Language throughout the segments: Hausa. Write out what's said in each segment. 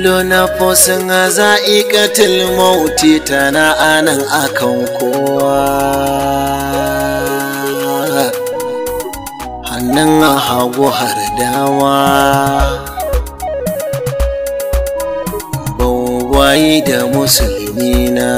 kullu nafsin za'iqatul mauti tana anan akan kowa hannun hagu har dama baubayi da musulmi na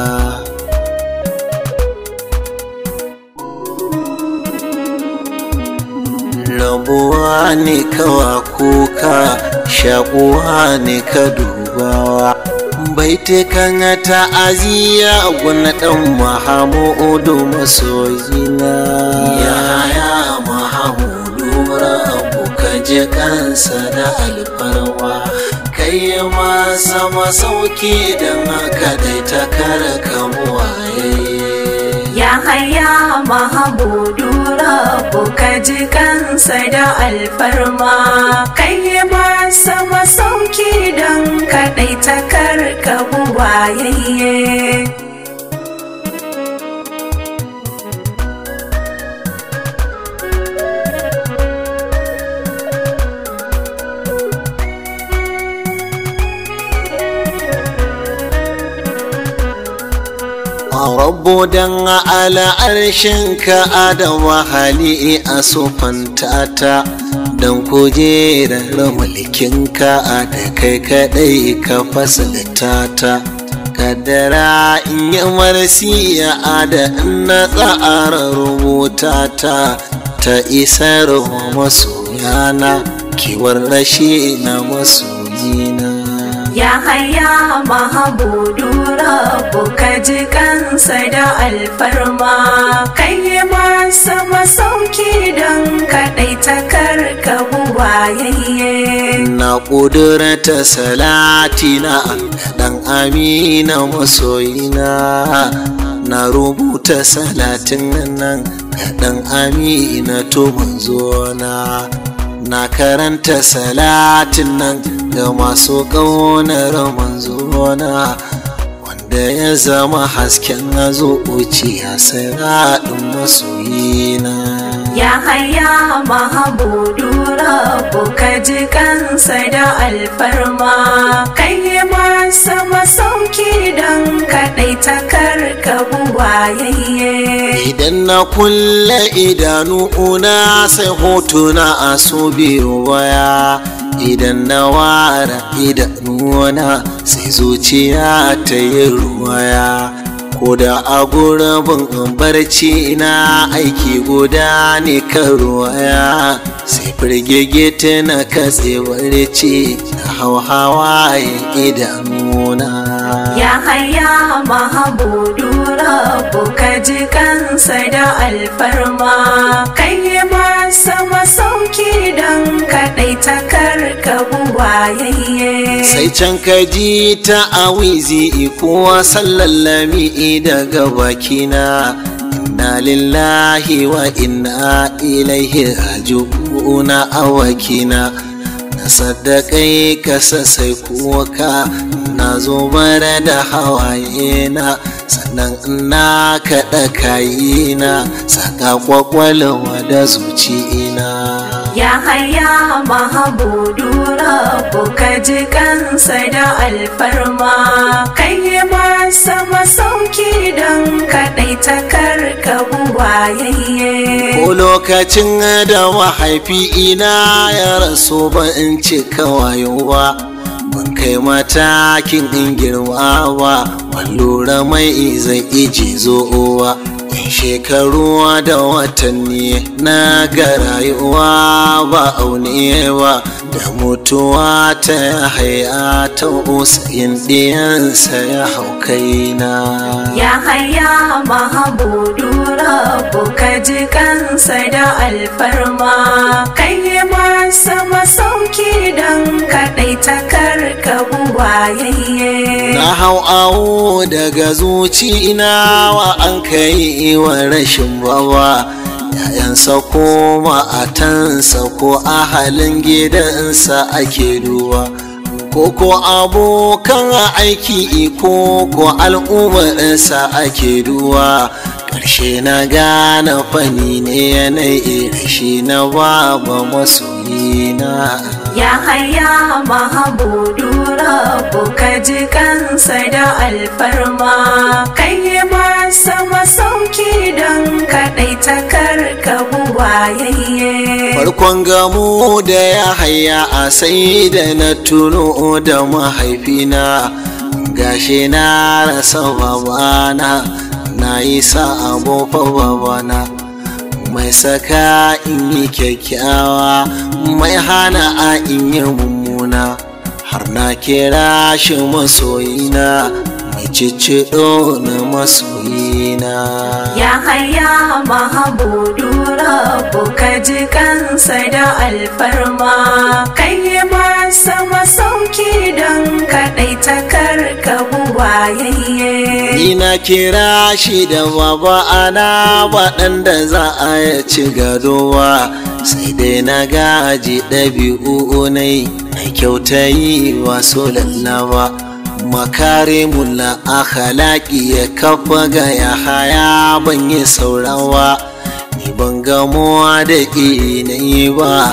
rabuwa ne kawa kuka shakuwa ne ka dubawa baitukan ta'aziyya guna dan mahamudu masoyina yaya mahamudu rabu ka je kansa da alfarwa kai masa masauki don haka dai ta kara kamuwaye Ya haya mahamudu rabu ka ji kansa da alfarma kai masa masauki don kaɗai ta karka buwayayye. Rabbo dan ala arshinka adama hali a sufanta ta don kujerar mulkinka da kai kadai ka fasalta ta kaddara in yi marsiya da na tsara rubuta ta ta isar wa masoyana kiwar rashi na masoyina Ya haya mahamudu rabu ka ji kansa da alfarma kai masa masauki don kaɗai ta karka buwayayye. na ƙudurta salatina ɗan amina masoyina na rubuta salatin nan ga ɗan amina to manzona na karanta salatin nan ga masu ƙaunar manzona wanda ya zama hasken zuciya siraɗin masoyina Ya haya mahamudu rabu ka ji kansa da alfarma kai masa masauki don kaɗai ta karka buwayayye. Idan na kulle idanuna sai hotuna a su biyu waya idan na ware idanuna sai zuciya ta yi ruwaya ko da a gurbin barci na aiki guda ne kan ruwaya sai firgigita na katse barci na hauhawayen idanuna Ya haya mahamudu rabu ka ji kansa da alfarma kai masa masauki don kaɗai ta karka buwayayye. sai can ka ji ta awizi kowa sallallami daga bakina inna lillahi wa inna ilaihi raji'una awakina na saddaƙai kasa sai kuka na zo bara da hawaye na sannan na kaɗa kayina saka kwakwalwa da zuciyina Ya haya mahamudu rabu ka ji kansa da alfarma kai masa masauki don kaɗai ta karka buwayayye. Ko lokacin da mahaifi ina ya rasu ba in cika wayo ba, ban kai matakin in girma ba, lura mai zai iji zo'owa. Shekaru da watanni na ga rayuwa ba aune ba da mutuwa ta haya ta usayin ɗiyansa ya hau kaina. Ya haya mahamudu rabu ka ji kansa da alfarma kai masa masauki don kaɗai ta karka buwayayye. Na hau awo daga zuci na wa an kai wa rashin bawa ‘ya'yansa ko ma'atansa ko ahalin gidansa ake duba ko ko abokan aiki ko ko al'ummarsa ake duwa ƙarshe na gane fani ne yanayi rashi na baba masoyina Ya haya mahamudu rabu ka ji kansa da alfarma kai masa masauki don kaɗai takar ka buwayayye. farkon gamu da ya haya a sai da na tuno da mahaifina gashi na rasa babana na yi sa'abo fa babana mai saka in yi kyakkyawa mai hana a in yi mummuna har na kira shi masoyina mai cicciɗo na masoyina Ya haya mahamudu rabu ka ji kansa da alfarma kai masa masauki don kaɗai takar ka buwayayye. Ina kira shi da baba ana waɗanda za a ya ci gadowa sai dai na gaji ɗabi'u ne mai kyautayi wasu lallaba makarimun akhlaqi ya kafa ga ya haya ban yi saurawa ni ban gamuwa da yi ba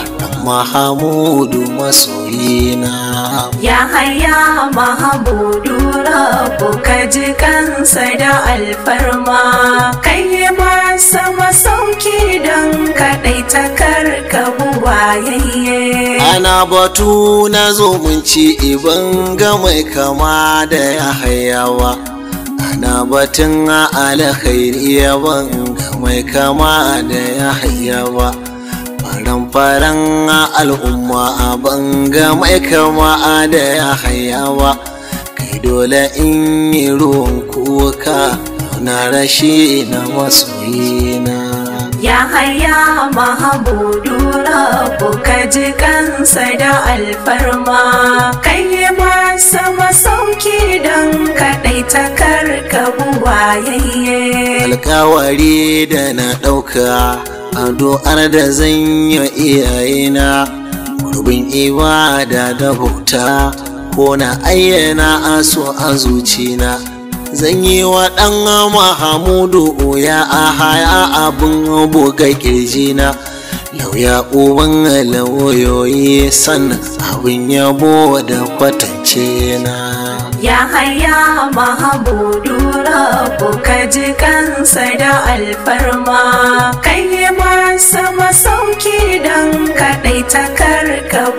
mahamudu masoyina Ya haya mahamudu rabu ka ji kansa da alfarma kai masa masauki don kaɗai takar ka buwayayye. ana batu na zumunci iban ga mai kama da ya hayawa ana batun alkhairi yaban ga mai kama da ya hayawa faran faran al'umma a banga mai kama da ya hayawa kai dole in yi ruwan kuka na rashi na masoyina Ya haya mahamudu rabu ka ji kansa da alfarma kai masa masauki don kaɗai takar ka buwayayye. alkawari da na ɗauka addu'ar da zan yi iyayena gurbin ibada da bauta ko na ayyana aso a zucina zan yi wa ɗan mahamudu ya a haya abin buga kirjina lauya uban lauyoyi sannan abin yabo da kwatance na Ya haya mahamudu rabu ka ji kansa da alfarma kai masa masauki don kaɗai takar ka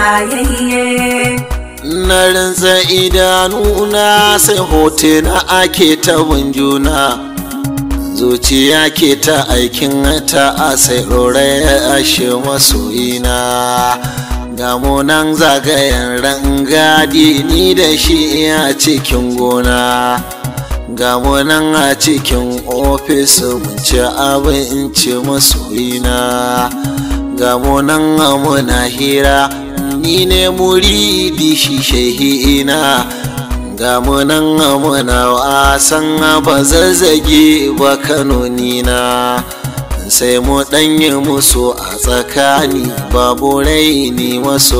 buwayayye. na rinsa idanuna sai hotuna ake ta juna zuciya ke ta aikin ta a sai ɗorai ashe masoyina ga nan zagayen rangadi ni da shi a cikin gona ga nan a cikin ofis mun ci abinci masoyina ga nan muna hira ni ne muridi shi shehina ga munan muna wasan ba zazzage ba kanonina sai mu ɗanyi musu a tsakani babu raini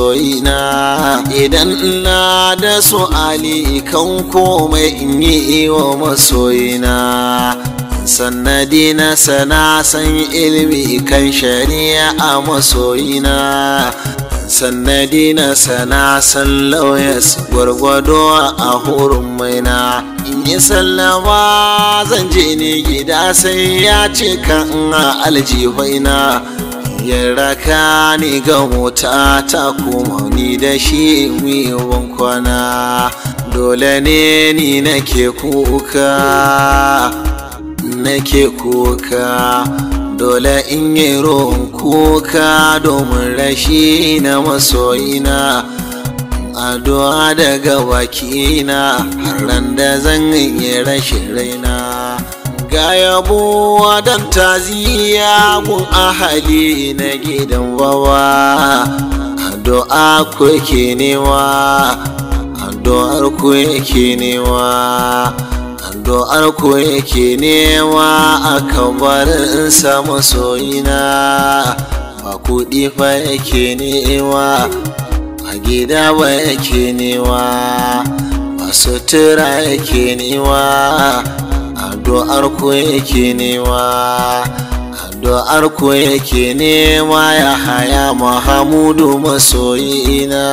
masoyina idan ina da su ali kan komai in yi wa masoyina sannadi na sana san ilmi kan shari'a a masoyina sannadi na sana san lauyas gwargwado a hurin maina in yi sallama zan je ne gida sai ya ce kan aljihaina ya raka ni ga mota ta kuma ni da shi wiwan kwana dole ne ni nake kuka nake kuka dole in yi ruwan kuka domin rashi na masoyina addu'a daga bakina har da zan yi rashin raina ga yabo don taziya gun ahali na gidan bawa addu'a ku ke newa addu'ar ku yake newa addu'ar ku yake newa a kabarinsa masoyina ba kuɗi fa yake newa a gida ba yake newa ba sutura yake newa addu'ar ku yake newa addu'ar ku yake nema ya haya mahamudu masoyina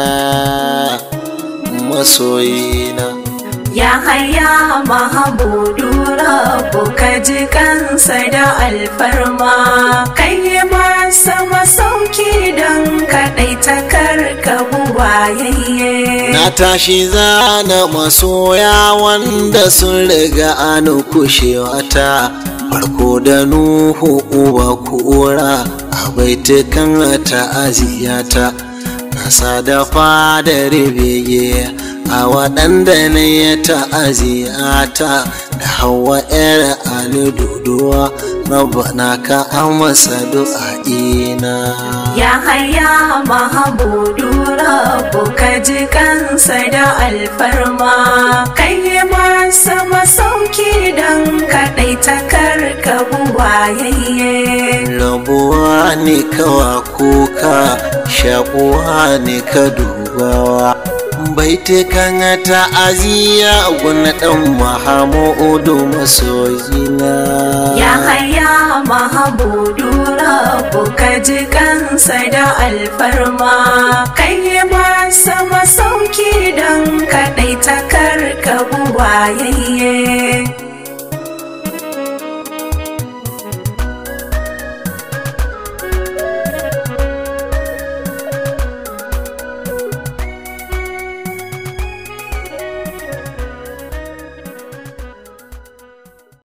masoyina Ya haya mahabudu rabu ka ji kansa da alfarma kai yi masa masauki don kaɗai ta karka buwayayye. Na tashi zana masoya wanda sun riga an kushewa ta farko da Nuhu uba kura a baitukan ta'aziyata nasa da fadar bege a waɗanda na ya ta'aziyata da hawa 'yar ali duduwa rabbana ka amsa du'a'ina Ya haya mahabudu rabu ka ji kansa da alfarma kai yi masa masauki don kaɗai ta karka buwayayye. rabuwa ne kawa kuka shakuwa ne ka dubawa baitukan ta'aziyya guna ɗan mahamudu masoyina Ya haya mahabudu rabu ka ji kansa da alfarma kai yi masa masauki don kaɗai ta karka buwayayye.